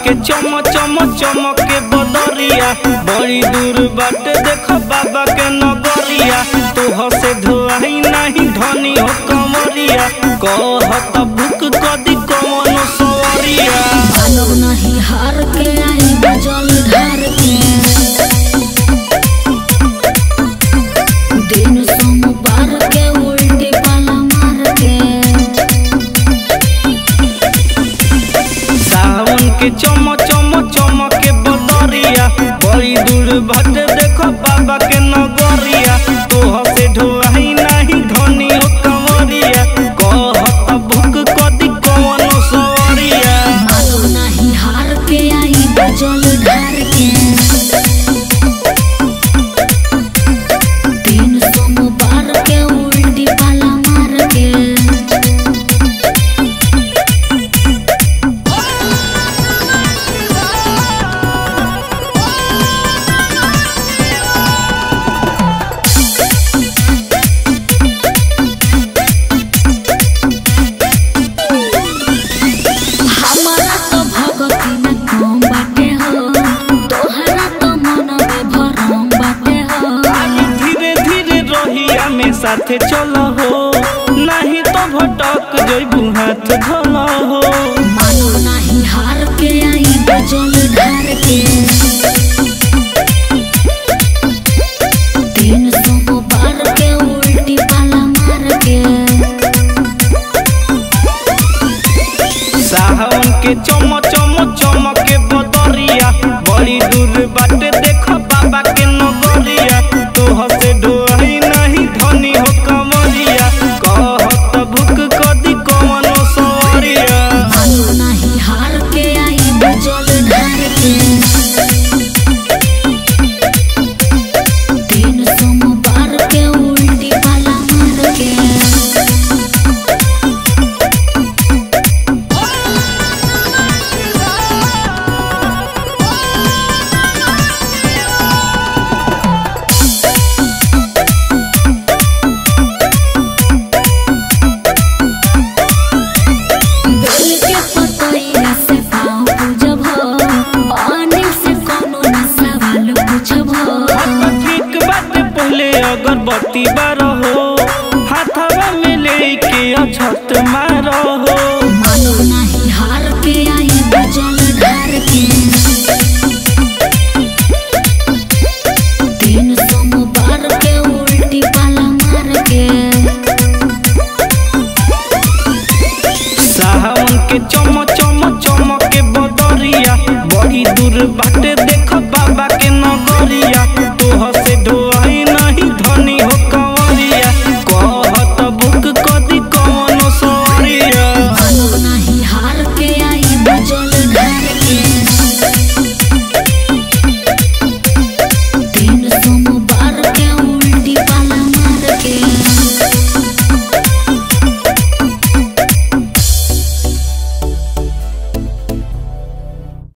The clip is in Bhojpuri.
के चम चम चमक के बदरिया बड़ी दूर बाटे देख बाबा के नगरिया तोह से धोआई नहीं धनी हो कमरिया कहत भूख कदी कमनो सवरिया मानव नहीं हार के आई जल ढार के दिन सोमवार के उल्टी पाला मार के सावन के चम चम चमक के बदरिया बड़ी दूर बाटे देख बाबा के नगरिया तोह से ढोआई नहीं धनी हो कमरिया कहत भूख कदी कमनो सवरिया मानव नहीं हार के आई जल ढार के दिन सोमवार के उल्टी पाला मार के हमारा तो भगती में कम बाटे हो तोहरा तो मन में भरम बाटे हो धीरे धीरे रोहिया में साथे चल हो नहीं तो भटक जइबू हाथ धल हो मानव नहीं हार के आई जल ढार के दिन सोमवार के उल्टी पाला मार के सावन के चम चम चमक के बदरिया बड़ी दूर बाटे देख बाबा के नगरिया तोह से डोही नहीं धनी हो कमरिया कहत भूख कदी कमनो सवरिया मानव नहीं हार के आई जल ढार के दिन सोमवार के उल्टी पाला मार के बेल के पतैया से पाँव पूजब अनिल से कोनो न सवाल पूछब ठीक बात पहले अगरबत्ती बारह